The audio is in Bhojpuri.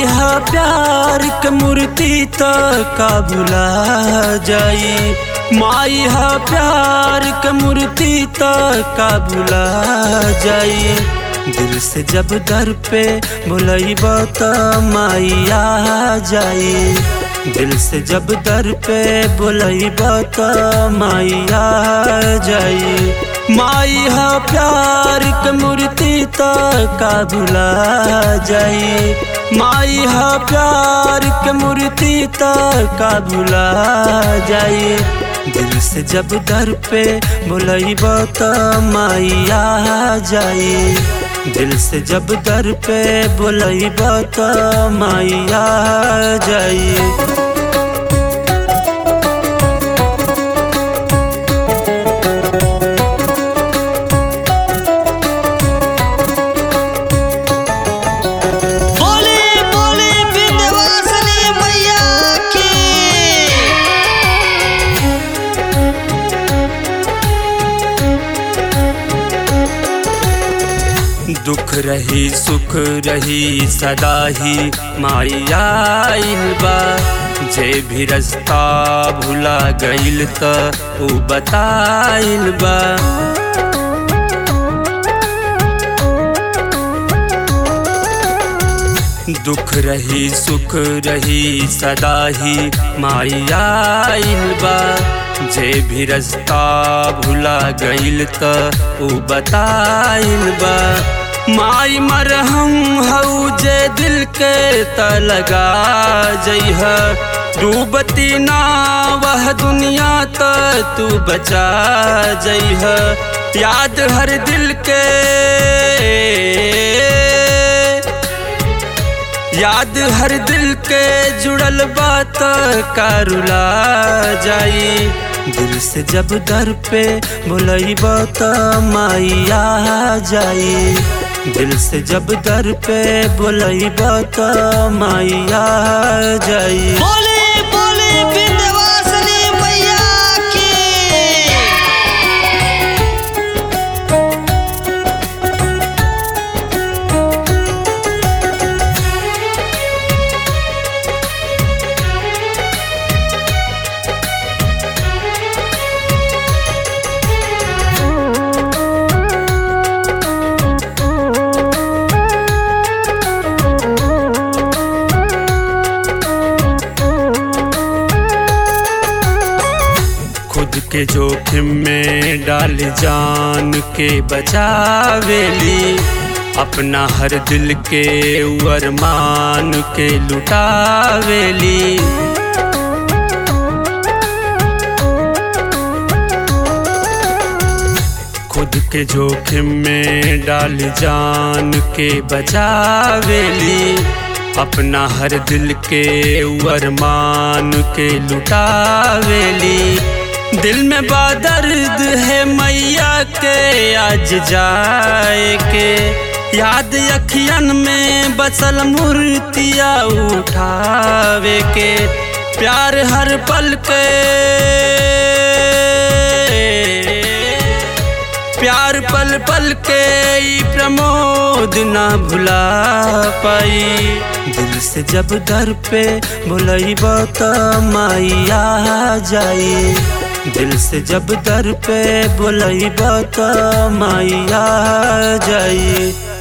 हा प्यार के मूर्ति तो का भुला जाई माई हा प्यार के मूर्ति तो का भुला जाई दिल से जब दर पे बुलाइब तो माई आ जाई दिल से जब दर पे बुलाइब तो माई आ जाई माई हा प्यार के मूर्ति तो का भुला जाई माई हा प्यार के मूर्ति तो का भुला जाई दिल से जब दर पे बुलाइब तो माई आ जाई दिल से जब दर पे बुलाइब तो माई आ जाई बोले बोले विंध्यवासिनी मैया की दुख रही सुख रही सदा ही माई आइल बा जे भी रास्ता भुला गइल त ऊ बताइल बा दुख रही सुख रही सदा ही माई आइल बा जे भी रास्ता भुला गइल त ऊ बताइल बा माई मरहम हऊ जे दिल के त लगा जइह डूबती ना वह दुनिया त तू बचा जइह याद हर दिल के याद हर दिल के जुड़ल बात कारुला जाई दिल से जब दर पे बुलाइब तो माई आ जाई दिल से जब दर पे बुलाइब तो माई आ जाई बोले बोले विंध्यवासिनी मैया की खुद के जोखिम में डाल जान के बचावेली अपना हर दिल के उ अरमान के लुटावेली खुद के जोखिम में डाल जान के बचावेली अपना हर दिल के उ अरमान के लुटावेली दिल में बादर्द है मैया के आज जाए के याद अखियन में बसल मूर्तिया उठावे के प्यार हर पल के प्यार पल पल के ई प्रमोद ना भुला पाई दिल से जब दर पे बुलाइब तो माई आ जाई दिल से जब दर पे बुलाइब तो माई आ जाई